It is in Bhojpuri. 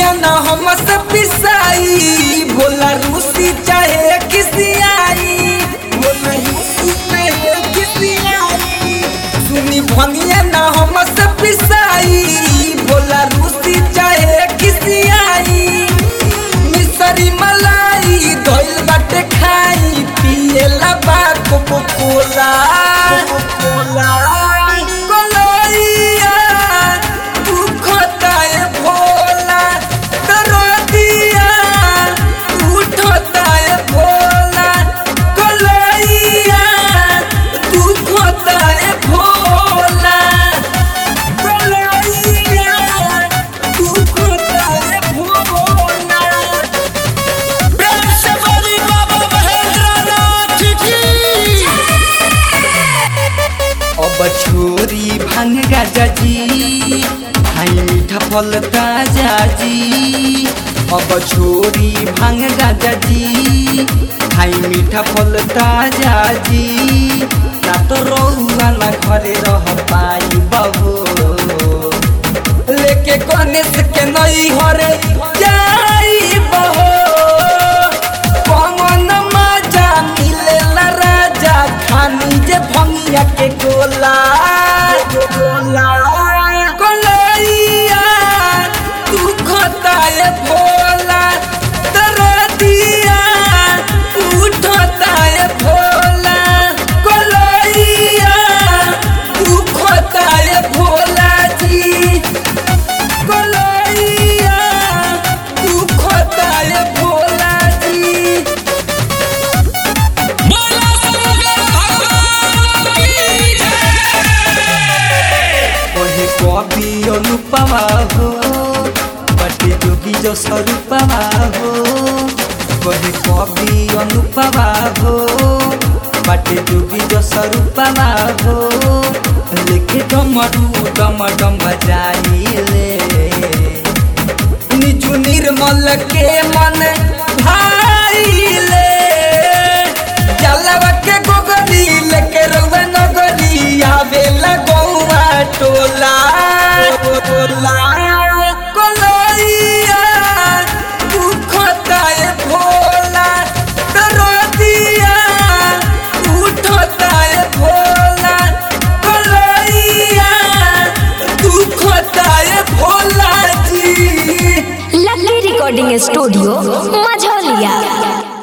भंगिया न हमसे पिसाई भोला रूसी चाहे किसियाई भोला रूसी चाहे किसियाई सुनी भंगिया न हमसे पिसाई भोला रूसी चाहे किसियाई मिसरी मलाई धइल बाटे खाई पिएला बा कोको कोला कोला कोलैया तू खोताए भोला दरदिया उठताए भोला कोलैया तू खोताए भोला कोलैया तू खोताए भोला प्रेम से बोली बाबा महेंद्रनाथ की अब छोरी भांग गाजा जी खाई मीठा फल ताजा जी अब छोरी भांग गाजा जी खाई मीठा फल ताजा जी ना तो रहुआ ना घरे रह पाई बबू लेके गणेश के नई हरे जाई बहो पवन मजा मिलेला राजा खानी जे भंगिया के गोला गोला कोलैया तू खोताए भोला दरदिया उठताए भोला कोलैया तू खोताए भोला जी कोलैया तू खोताए भोला जी बोला शंकर भगवान की कहे कवि अनुपमा हो बटे जोगी जो स्वरूपमा हो कहे कवि अनुपमा हो बटे जोगी जो स्वरूपमा हो लेखे डमरू डम डम बजाइले निजु निर्मल के मन भाईले जलवा के गोगरी लेके रउआ नगरी आवेला गौवा टोला टोला कोलैया तू खोताए भोला दरदिया उठताए भोला कोलैया तू खोताए भोला जी लकी रिकॉर्डिंग स्टूडियो मझौलिया